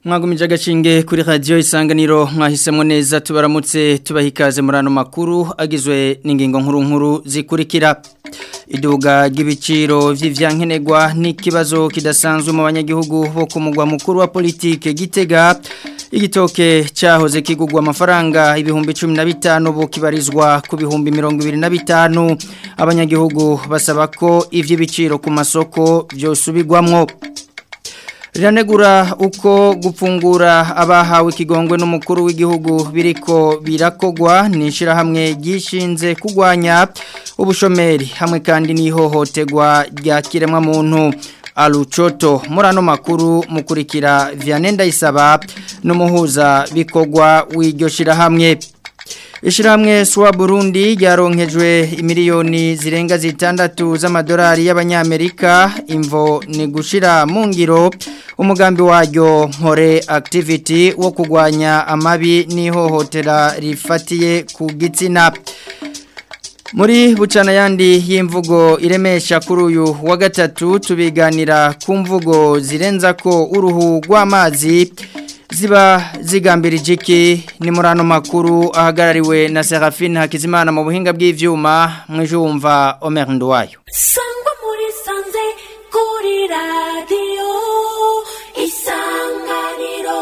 mwagumije agashinge kuri radiyo isanganiro mwahisemo neza tubaramutse tubaha ikaze muri ano makuru agizwe n'ingingo nkuru nkuru zikurikira iduga ry'ibiciro by'ivyankenerwa n'ikibazo kidasanzwe mu banyagihugu bo ku mugwa mukuru wa politike gitega igitoke cyahoze kigugwa amafaranga ibihumbi cumi na bitanu ubu kibarizwa ku bihumbi mirongo ibiri na bitanu abanyagihugu basaba ko iby'ibiciro ku masoko byosubirwamwo riranegura uko gupfungura abahawe ikigongwe n'umukuru w'igihugu biriko birakogwa ni ishyirahamwe ryishinze kurwanya ubushomeri hamwe kandi n'ihohoterwa rya kiremwamuntu arucoto muri ano makuru mukurikira vianney ndayisaba n'umuhuza bikorwa w'iryo shyirahamwe Ishiramwe suwa Burundi ryaronkejwe imiliyoni zirenga zitandatu z'amadolari y'abanyamerika imvo ni gushira mu ngiro umugambi waryo nkore activity wo kugwanya amabi n'ihohotera rifatiye ku gitsina muri bucana yandi y'imvugo iremesha kuri uyu wa gatatu tubiganira ku mvugo zirenza ko uruhu rw'amazi ziba zigambirije iki ni muri ano makuru ahagarariwe na Serafine Hakizimana mu buhinga bw'ivyuma mwijumva Omer Ndwayo sangwa muri sanze kuri radio isanganiro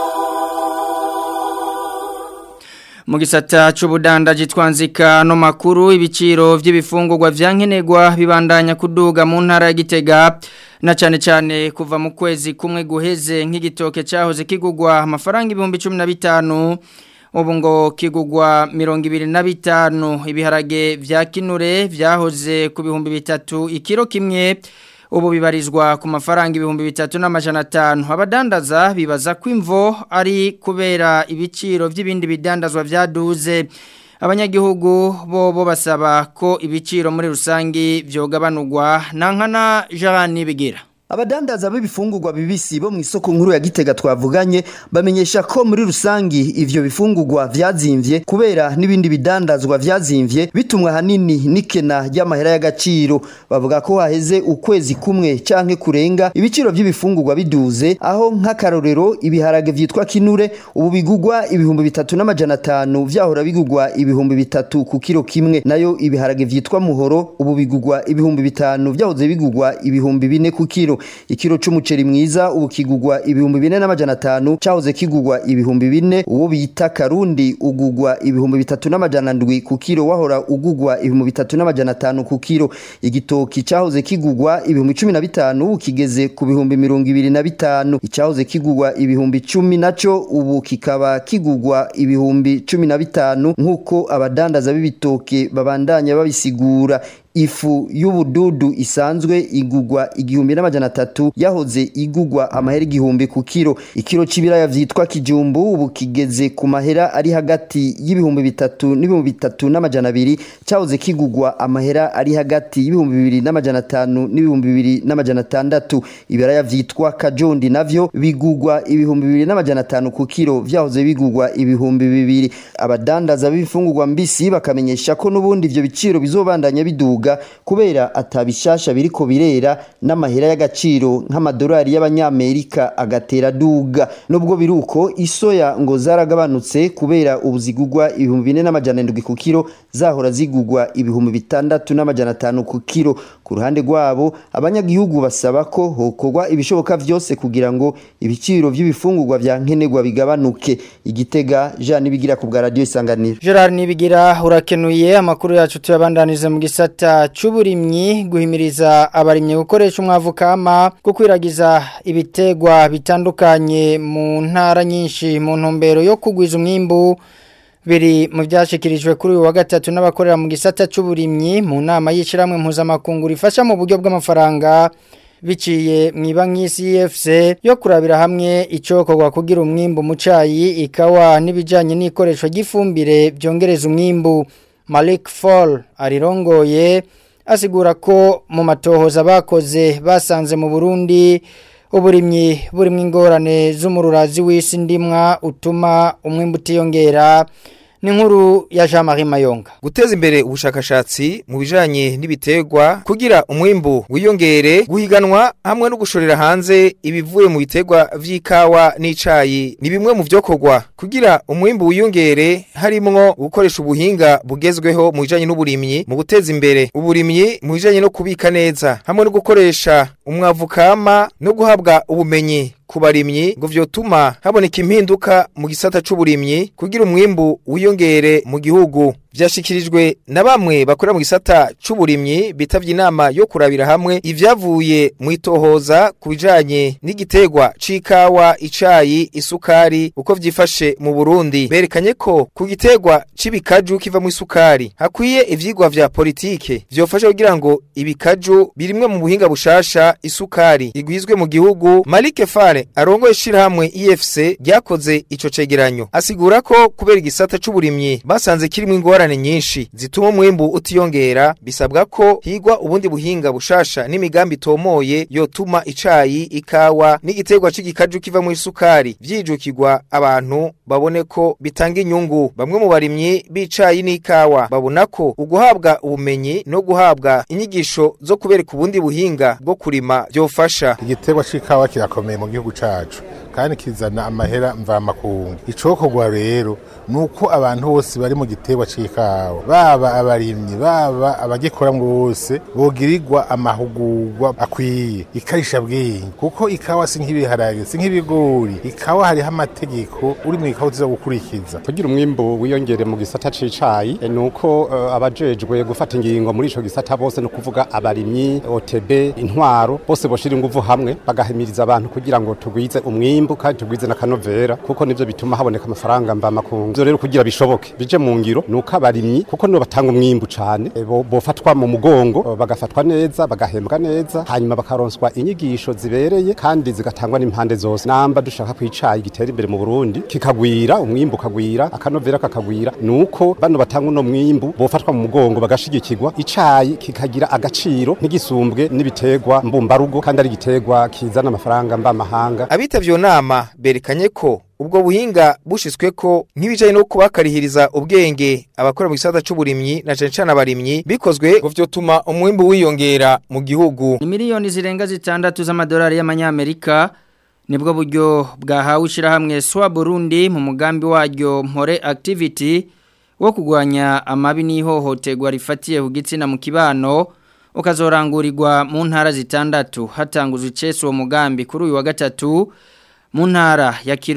mu gisata c'ubudandaji twanzika no makuru ibiciro vy'ibifungurwa vyankenerwa bibandanya kuduga mu ntara ya Gitega na cyane cyane kuva mu kwezi kumwe guheze nk'igitoke cyahoze kigugwa amafaranga ibihumbi cumi na bitanu ubu ngo kigugwa mirongo ibiri na bitanu ibiharage vya kinure vyahoze ku bihumbi bitatu ikiro kimwe ubu bibarizwa ku mafaranga ibihumbi bitatu n'amajana atanu abadandaza bibaza ko imvo ari kubera ibiciro by'ibindi bidandazwa byaduze abanyagihugu bo bo basaba ko ibiciro muri rusange byogabanurwa nankana Jean bigira Abadandaza b'ibifungurwa bibisi bo mu isoko nkuru ya Gitega twavuganye bamenyesha ko muri rusangi ivyo bifungurwa vyazimvye kubera n'ibindi bidandazwa vyazimvye bitumwa hanini nikena ry'amahera y'agaciro bavuga ko haheze ukwezi kumwe canke kurenga ibiciro by'ibifungurwa biduze aho nk'akarorero ibiharage vyitwa kinure ubu bigugwa ibihumbi bitatu n'amajana atanu vyahora bigugwa ibihumbi bitatu ku kiro kimwe nayo ibiharage vyitwa muhoro ubu bigugwa ibihumbi bitanu vyahoze bigugwa ibihumbi bine ku kiro ikiro c'umuceri mwiza ubu kigugwa ibihumbi bine n'amajana atanu cahoze kigugwa ibihumbi bine uwo bita karundi ugugwa ibihumbi bitatu n'amajana ndwi ku kiro wahora ugugwa ibihumbi bitatu n'amajana atanu ku kiro igitoki cahoze kigugwa ibihumbi cumi na bitanu ubu kigeze ku bihumbi mirongo ibiri na bitanu icahoze kigugwa ibihumbi cumi naco ubu kikaba kigugwa ibihumbi cumi na bitanu nk'uko abadandaza b'ibitoke babandanya babisigura ifu y'ubududu isanzwe igugwa igihumbi n'amajana atatu yahoze igugwa amahera igihumbi ku kiro ikiro c'ibiraya vyitwa kijumbu ubu kigeze ku mahera ari hagati y'ibihumbi bitatu n'ibihumbi bitatu n'amajana abiri cahoze kigugwa amahera ari hagati y'ibihumbi bibiri n'amajana atanu n'ibihumbi bibiri n'amajana atandatu ibiraya vyitwa kajondi navyo bigugwa ibihumbi bibiri n'amajana atanu ku kiro vyahoze bigugwa ibihumbi bibiri abadandaza b'ibifungurwa mbisi bakamenyesha ko n'ubundi ivyo biciro bizobandanya biduga kubera atabishasha biriko birera n'amahera y'agaciro nk'amadolari y'abanyamerika agatera duga nubwo biruko isoya ngo zaragabanutse kubera ubu zigugwa ibihumbi bine n'amajana ndwi ku kiro zahora zigugwa ibihumbi bitandatu n'amajana atanu ku kiro ku ruhande rwabo abanyagihugu basaba ko hokorwa ibishoboka vyose kugira ngo ibiciro vy'ibifungurwa vya nkenerwa bigabanuke igitega Jean nibigira ku bwa radio isanganiro Gerard nibigira urakenuye amakuru yacu tuyabandanize mu gisata c'uburimyi guhimiriza abarimyi gukoresha umwavu kama gukwiragiza ibitegwa bitandukanye mu ntara nyinshi mu ntumbero yo kugwiza umwimbu biri mu byashikirijwe kuri uyu wa gatatu n'abakorera mu gisata c'uburimyi mu nama y'ishiramwe mpuzamakungu rifasha mu buryo bw'amafaranga biciye mu banki CFC yo kurabira hamwe icokorwa kugira umwimbu mu cayi ikawa n'ibijanye n'ikoresho ry'ifumbire byongereza umwimbu Malik Fall arirongoye asigura ko mu matohoza bakoze basanze mu Burundi uburimyi burimo ingorane z'umururazi w'isi ndimwa utuma umwimbu utiyongera ni nkuru ya Jean Marie Mayonga guteza imbere ubushakashatsi mu bijanye n'ibiterwa kugira umwimbu wiyongere guhiganwa hamwe no gushorera hanze ibivuye mu biterwa vy'ikawa n'icayi ni bimwe mu vyokorwa kugira umwimbu wiyongere harimwo gukoresha ubuhinga bugezweho mu bijanye n'uburimyi mu guteza imbere uburimyi mu bijanye no kubika neza hamwe no gukoresha umwavu kama no guhabwa ubumenyi ku barimyi ngo vyotuma haboneka impinduka mu gisata c'uburimyi kugira umwimbu wiyongere mu gihugu vyashikirijwe na bamwe bakorera mu gisata c'uburimyi bitavye inama yo kurabira hamwe ivyavuye mu itohoza ku bijanye n'igiterwa c'ikawa icayi isukari uko vyifashe mu Burundi berekanye ko ku giterwa c'ibikaju kiva mu isukari hakwiye ivyigwa vya politike vyofasha kugira ngo ibikaju birimwe mu buhinga bushasha isukari igwizwe mu gihugu Malik Fare arongoye shirahamwe IFC ryakoze ico cegeranyo asigura ko kubera igisata c'uburimyi basanze kirimo ingorane nyinshi zituma umwimbu utiyongera bisabwa ko higwa ubundi buhinga bushasha n'imigambi tomoye yotuma icayi ikawa n'igiterwa c'igikaju kiva mu isukari vyijukirwa abantu babone ko bitanga inyungu bamwe mu barimyi b'icayi n'ikawa babona ko uguhabwa ubumenyi no guhabwa inyigisho zo kubereka ubundi buhinga bwo kurima vyofasha igiterwa c'ikawa kirakomeye mu gihugu cacu kandi kizana amahera mvamakungu icokorwa rero nuko abantu bose bari mu giterwa c'ikawa baba abarimyi baba abagikoramwo bose bogirirwa amahugurwa akwiye ikarisha bwenge kuko ikawa si nk'ibiharage si nk'ibigori ikawa hariho amategeko uri mu ikawa uza gukurikiza kugira umwimbu wiyongere mu gisata c'icayi e, nuko uh, abajejwe gufata ingingo muri ico gisata bose no kuvuga abarimyi OTB intwaro bose boshira inguvu hamwe bagahimiriza abantu kugira ngo tugwize umwimbu kandi tugwize na kanovera kuko nivyo bituma haboneka amafaranga mva makungu ivyo rero kugira bishoboke bije mu ngiro nuko abarimyi kuko nibo batanga umwimbu cane e, bo, bofatwa mu mugongo bagafatwa neza bagahembwa neza hanyuma bakaronswa inyigisho zibereye kandi zigatangwa n'impande zose namba dushaka kwicayi gitera imbere mu Burundi kikagwira umwimbu kagwira akanovera kakagwira nuko bano batanga uno mwimbu bofatwa mu mugongo bagashigikirwa icayi kikagira agaciro ntigisumbwe n'ibiterwa mbumbarugo kandi ari igiterwa kizana amafaranga mba mahanga abitavye nama berekanye ko ubwo buhinga bushitswe ko nk'ibijanye no kubakarihiriza ubwenge abakora mu gisata c'uburimyi na cane cane abarimyi bikozwe ngo vyotuma umwimbu wiyongera mu gihugu ni miliyoni zirenga zitandatu z'amadolari y'amanyamerika nibwo buryo bwahawe ishirahamwe swa Burundi mu mugambi waryo mpore activity wo kugwanya amabi n'ihohoterwa rifatiye ku gitsina mu kibano ukazorangurirwa mu ntara zitandatu hatanguzwe icese uwo mugambi kuri uyu wa gatatu mu ntara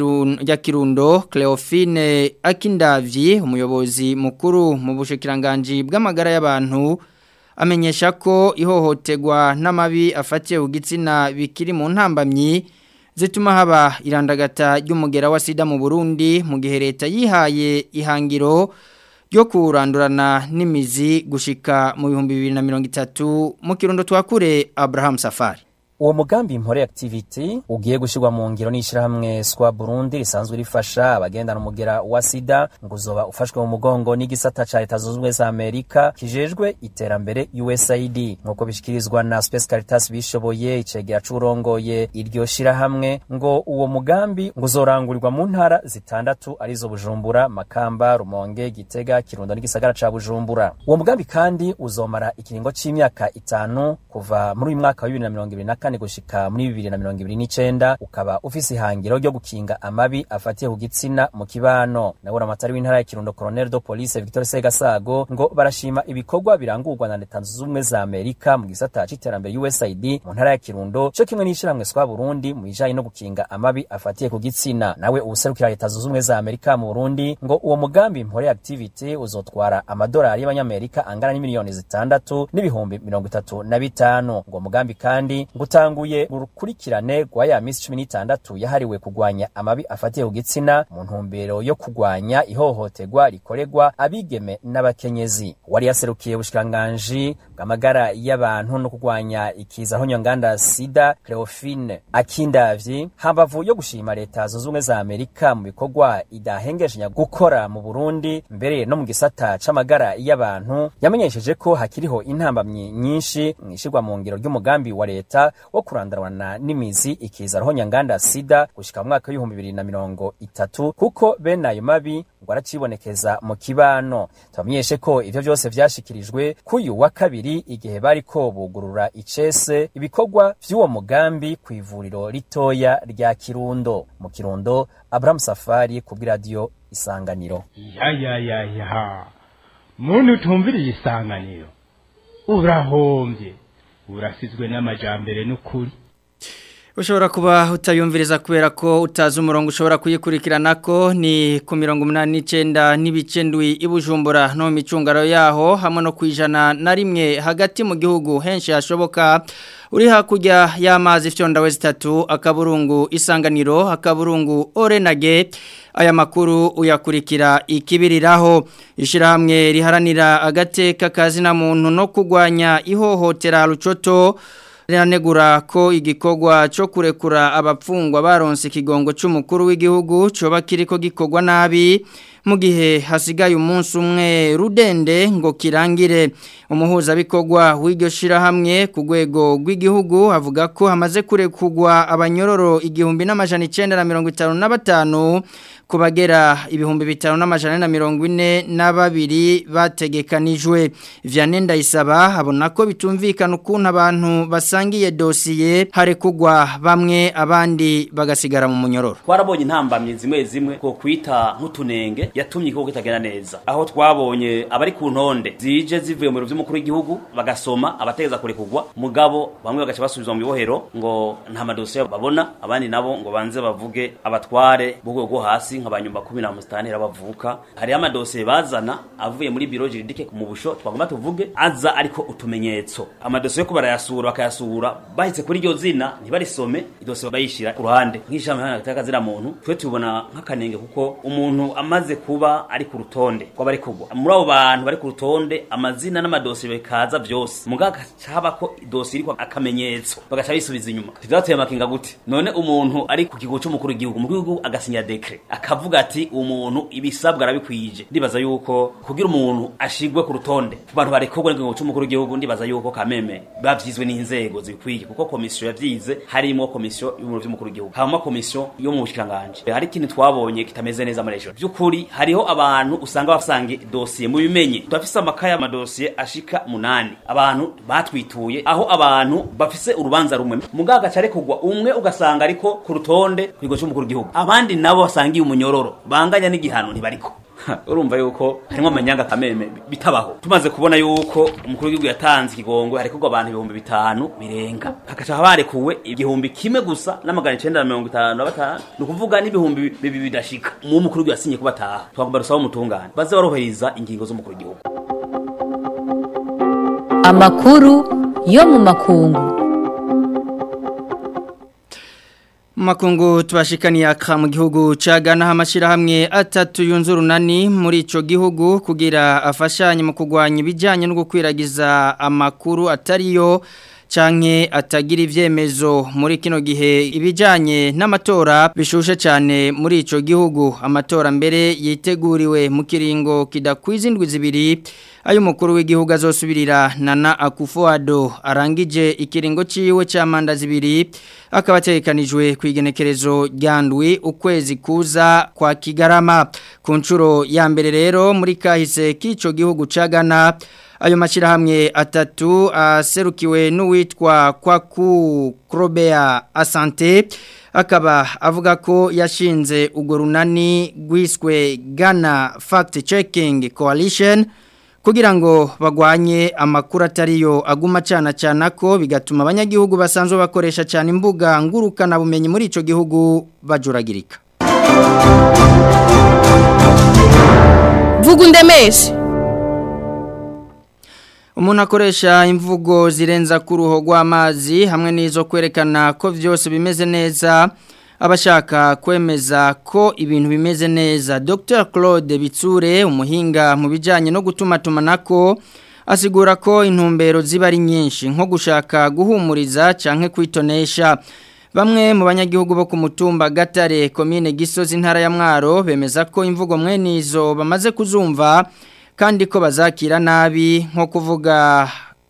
ya kirundo Cleophine Akindavyi umuyobozi mukuru mu bushikiranganji bw'amagara y'abantu amenyesha ko ihohoterwa n'amabi afatiye ku gitsina bikiri mu ntambamyi zituma haba irandagata ry'umugera wa sida mu Burundi mu gihe leta yihaye ihangiro ryo kurandurana n'imizi gushika mu bihumbi bibiri na mirongo itatu mu kirundo twakure Abraham Safari uwo mugambi mpore activity ugiye gushirwa mu ngiro n'ishirahamwe swa Burundi risanzwe rifasha abagendana umugera wa sida ngo uzoba ufashwe mu mugongo n'igisata ca leta zunze ubumwe za Amerika kijejwe iterambere USAID nk'uko bishikirizwa na Space Caritas bishoboye icegera c'urongoye iryo shirahamwe ngo uwo mugambi ngo uzorangurirwa mu ntara zitandatu arizo Bujumbura Makamba Rumonge Gitega Kirundo n'igisagara ca Bujumbura uwo mugambi kandi uzomara ikiringo c'imyaka itanu kuva muri uyu mwaka wa 2024 kane gushika muri bibiri na mirongo ibiri n'icenda ukaba ufise ihangiro ryo gukinga amabi afatiye ku gitsina mu kibano nabura amatari w'intara ya kirundo colonel de police victor segasago ngo barashima ibikorwa birangurwa na leta zunze ubumwe za amerika mu gisata c'iterambere usaid mu ntara ya kirundo co kimwe n'ishirahamwe swa burundi mu bijanye no gukinga amabi afatiye ku gitsina nawe uwuserukira leta zunze ubumwe za amerika mu burundi ngo uwo mugambi mpore activity uzotwara amadolari y'abanyamerika angana n'imiliyoni zitandatu n'ibihumbi mirongo itatu na bitanu ngo mugambi kandi ngo utanguye urukurikirane rwa ya misi cumi n'itandatu yahariwe kugwanya amabi afatiye ku gitsina mu ntumbero yo kugwanya ihohoterwa rikorerwa abigeme n'abakenyezi wari yaserukiye ubushikiranganji bw'amagara y'abantu no kugwanya ikiza honyanganda sida Cleophine Akindavyi hambavu yo gushima leta zunze ubumwe za Amerika mu bikorwa idahengeshanya gukora mu Burundi mbere no mu gisata c'amagara y'abantu yamenyesheje ko hakiriho intambamyi nyinshi mwishirwa mu ngiro ry'umugambi wa leta wo kurandarana n'imizi ikiza roho nyanganda sida gushika mu mwaka w'ibihumbi bibiri na mirongo itatu kuko bene ayo mabi ngo rwaracibonekeza mu kibano tubamenyeshe ko ivyo vyose vyashikirijwe kuyu wa kabiri igihe bariko bugurura icese ibikorwa vy'uwo mugambi ku ivuriro ritoya rya Kirundo mu Kirundo Abraham Safari ku bw'iradiyo Isanganiro ya ya ya ya muntu utumviriye isanganiro urahombye urasizwe n'amajambere n'ukuri Ushobora kuba utayumviriza kubera ko utazi umurongo ushobora kuyikurikirana ko ni ku mirongo umunani n'icyenda n'ibicendwi ibujumbura no mu micungaro yaho hamwe no ku ijana na rimwe hagati mu gihugu henshi hashoboka uri hakurya y'amazi fyonda we zitatu akaburungu isanganiro akaburungu orenage aya makuru uyakurikira ikibiriraho ishyirahamwe riharanira agateka kazina muntu no kurwanya ihohotera rucoto riranegura ko igikorwa cyo kurekura abapfungwa baronse ikigongo cy'umukuru w'igihugu coba kiriko gikorwa nabi mu gihe hasigaye umunsi umwe rudende ngo kirangire umuhuzabikorwa w'iryo shirahamwe ku rwego rw'igihugu avuga ko hamaze kurekugwa abanyororo igihumbi n'amajana icyenda na mirongo itanu na batanu kubagera ibihumbi bitanu n'amajana na mirongo ine na babiri bategekanijwe Vianney Ndayisaba abona ko bitumvikana ukuntu abantu basangiye dosiye harekugwa bamwe abandi bagasigara mu munyororo twarabonye intambamye zimwe zimwe ko kwita nk'utunenge yatumye igihugu kitagenda neza aho twabonye abari ku ntonde zije zivuye mu biro by'umukuru w'igihugu bagasoma abategeza kurekugwa mugabo bamwe bagaca basubizwa mu bibohero ngo nta madosiye babona abandi nabo ngo banze bavuge abatware b'urwego rwo hasi nk'abanyumba kumi na musitani bavuka hariho amadosiye bazana avuye muri biro jiridike mu busho twagomba tuvuge aza ariko utumenyetso amadosiye ko barayasura bakayasura bahise kuri iryo zina ntibarisome idosiye bayishyira ku ruhande nk'ishami hano gataka zira muntu twe tubona nk'akanenge kuko umuntu amaze kuba ari ku rutonde rw'abari kugwa muri abo bantu bari ku rutonde amazina n'amadosiye bikaza byose mugaga haba ko idosiye iriko akamenyetso bagaca bisubiza inyuma tuzateye amakinga gute none umuntu ari ku kigo cy'umukuru w'igihugu umukuru w'igihugu agasinya dekre akavuga ati umuntu ibisabwa arabikwije ndibaza yuko kugira umuntu ashigwe ku rutonde ku bantu barekurwa n'ikigo cy'umukuru w'igihugu ndibaza yuko kameme bavyizwe n'inzego zikwiye kuko komisiyo yavyize harimo komisiyo y'umuro vy'umukuru w'igihugu hama komisiyo yo mu bushikanganje hari ikintu twabonye kitameze neza muri ejo by'ukuri hariho abantu usanga basange dosiye mu bimenye turafise amakaya amadosiye ashika munani abantu batwituye aho abantu bafise urubanza rumwe mugaga care kugwa umwe ugasanga ariko ku rutonde ku kigo cy'umukuru w'igihugu abandi nabo basangiye umunyororo banganya n'igihano ntibariko urumva yuko harimo amanyanga kameme bitabaho tumaze kubona yuko umukuru w'igihugu yatanze ikigongo harekurwa abantu ibihumbi bitanu birenga hagaca barekuwe igihumbi kimwe gusa n'amagana icenda na mirongo itanu na batanu ni ukuvuga n'ibihumbi bibiri bidashika mu mukuru w'igihugu yasinye ko bataha twagomba dusaba umutungane baze barohereza ingingo z'umukuru w'igihugu amakuru yo mu makungu Makungu tubashikaniye aka mu gihugu cagana amashirahamwe atatu yunze urunani muri ico gihugu kugira afashanye mu kugwanya ibijanye no gukwiragiza amakuru atariyo canke atagira ivyemezo muri kino gihe ibijanye n'amatora bishushe cyane muri ico gihugu amatora mbere yiteguriwe mu kiringo kidakwiza indwi zibiri ayo mukuru w'igihugu azosubirira Nana Akufo-Addo arangije ikiringo ciwe ca manda zibiri akaba ategekanijwe ku igenekerezo ryandwi ukwezi kuza kwa Kigarama ku nshuro ya mbere rero muri kahise k'ico gihugu cagana ayo mashirahamwe atatu aserukiwe n'uwitwa Kwaku Krobea Asante akaba avuga ko yashinze ugo runani rwiswe Ghana Fact Checking Coalition kugira ngo bagwanye amakuru atariyo aguma cana cana ko bigatuma abanyagihugu basanzwe bakoresha cyane imbuga ngurukana bumenyi muri ico gihugu bajuragirika vuga undemeshe umuntu akoresha imvugo zirenza ku ruho rw'amazi hamwe n'izo kwerekana ko byose bimeze neza abashaka kwemeza ko ibintu bimeze neza Dr Claude Bitsure umuhinga mu bijyanye no gutuma tumanako asigura ko intumbero ziba ari nyinshi nko gushaka guhumuriza cyangwa kwitonesha bamwe mu banyagihugu bo ku mutumba gatare komine gisozi intara ya mwaro bemeza ko imvugo mwene izo bamaze kuzumva kandi ko bazakira nabi nko kuvuga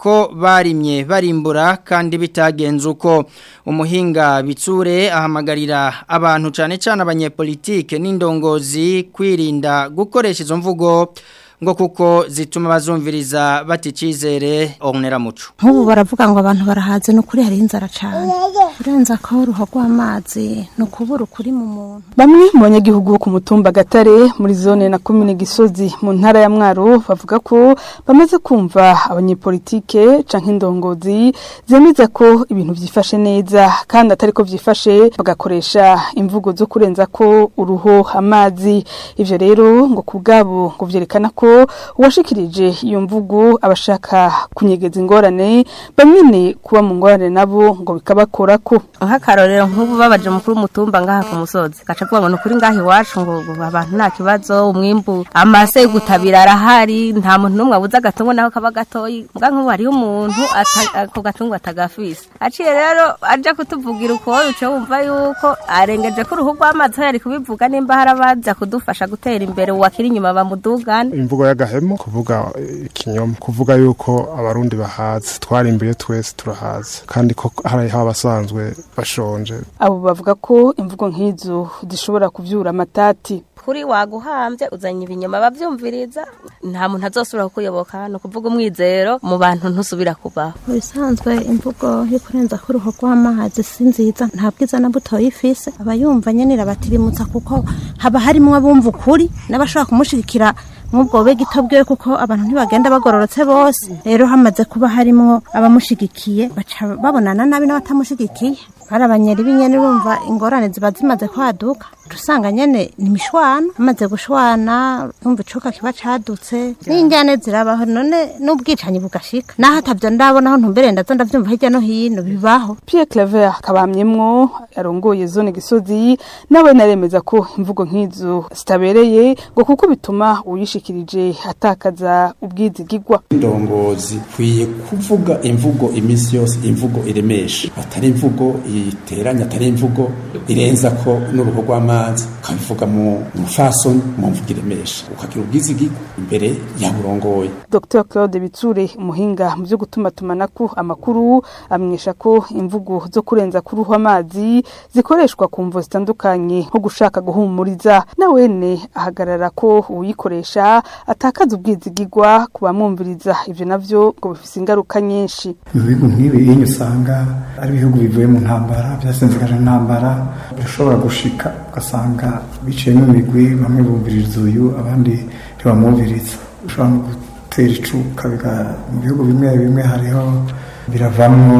ko barimye barimbura kandi bitagenze uko umuhinga bitsure ahamagarira abantu cyane cyane abanyepolitike n'indongozi kwirinda gukoresha izo mvugo ngo kuko zituma bazumviriza baticizere onera muco nk'ubu baravuga ngo abantu barahaze ni ukuri hari inzara cyane urenza ko uruho rw'amazi ni ukubura ukuri mu muntu bamwe mu banyagihugu bo ku mutumba gatare muri zone na komine gisozi mu ntara ya mwaro bavuga ko bamaze kumva abanyepolitike canke indongozi zemeza ko ibintu byifashe neza kandi atari ko byifashe bagakoresha imvugo zo kurenza ko uruho amazi ivyo rero ngo ku bwabo ngo vyerekana ko uwashikirije iyo mvugo abashaka kunyegeza ingorane bamwe kuba mu ngorane nabo ngo bikabakora ko nk'akarorero nk'ubu babaje mukuru w'umutumba ngaha ku musozi gaca avuga ngo ni ukuri ngaha iwacu ngo abantu nta kibazo umwimbu amase yo gutabira arahari nta muntu n'umwe abuze agatungo naho kaba gatoyi mbwa nk'ubu hariho umuntu ako gatungo atagafise aciye rero aja kutuvugira uko uce wumva yuko arengeje ko uruhu rw'amazi aho yari kubivuga nimba hari abaza kudufasha gutera imbere uwakiri inyuma bamudugane imvugo y'agahemo kuvuga ikinyoma kuvuga yuko abarundi bahaze twarimbuye twese turahaze kandi ko hariho abasanzwe bashonje abo bavuga ko imvugo nk'izo zishobora kuvyura amatati kuri waguhambye uzanye ibinyoma bavyumviriza nta muntu azosubira kukuyoboka ni ukuvuga umwizero mu bantu ntusubira kubaho bisanzwe imvugo yo kurenza ko uruho rw'amazi si nziza nta bwiza na buto yifise abayumva nyene irabatirimutsa kuko haba harimwo abumva ukuri n'abashobora kumushigikira nk'ubwo bube gito bwiwe kuko abantu ntibagenda bagororotse bose rero hamaze kuba harimo abamushigikiye baca babonana nabi n'abatamushigikiye bari abanyeri b'inyene urumva ingorane ziba zimaze kwaduka usanga nyene ni imishwana hamaze gushwana umva icuka kiba cadutse n'injyane zirabaho none n'ubwicanyi bugashika naho atavyo ndabonaho ntumbere ndaza ndavyumva hirya no hino bibaho Pierre Claver kabamyemwo yarongoye zone gisozi nawe naremeza ko imvugo nk'izo zitabereye ngo kuko bituma uyishikirije atakaza ubwizigigwa indongozi kwiye kuvuga imvugo iminsi yose imvugo iremesha atari imvugo iteranya atari imvugo irenza ko n'uruhu rw'amazi ukabivuga mu mufasoni mu mvugo iremesha ukagira ubwizigigwa imbere ya burongoye Dr Claude Bitsure umuhinga mu byo gutuma tumanako amakuru amenyesha ko imvugo zo kurenza kuruhu amazi zikoreshwa ku mvo zitandukanye nko gushaka guhumuriza nawene ahagarara ko uyikoresha atakaza ubwizigigwa ku bamwumviriza ivyo navyo ngo bifise ingaruka nyinshi mu bihugu nk'ibi iyo usanga ari ibihugu bivuye mu ntambara byasenzekaje intambara birashobora gushika ugasanga biciye n'imigwi bamwe bumviriza uyu abandi ntibamwumviriza ushobora no gutera icuka mu bihugu bimwe bimwe hariho biravamo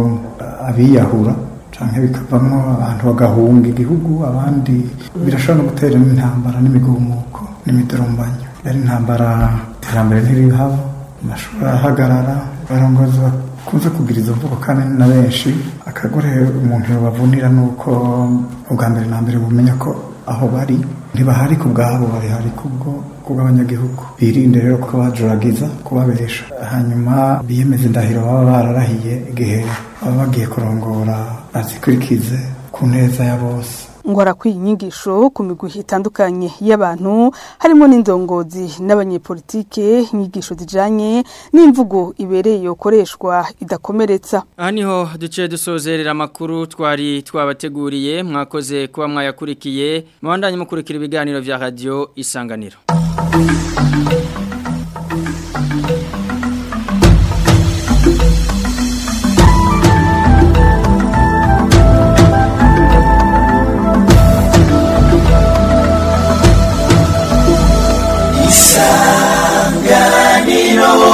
abiyahura canke bikavamo abantu bagahunga igihugu abandi birashobora no gutera n'intambara n'imigumuko n'imidurumbanyo yari intambara iterambere ntirihaba amashuri arahagarara barongozi bakunze kugira izo mvugo kandi na benshi akagore umuntu yobavunira nuko ubwa mbere na mbere bumenya ko aho bari ntibahari ku bwabo bari hari kubwo kubw'abanyagihugu birinde rero ko bajuragiza kubabesha hanyuma biyemeza indahiro baba bararahiye igihe baba bagiye kurongora bazikurikize ku neza ya bose ngo harakwiye inyigisho ku migwi itandukanye y'abantu harimo n'indongozi n'abanyepolitike inyigisho zijanye n'imvugo ibereye yokoreshwa idakomeretsa aha niho duce dusozerera amakuru twari twabateguriye mwakoze kuba mwayakurikiye mubandanye mukurikira ibiganiro vya radio isanganiro isanganiro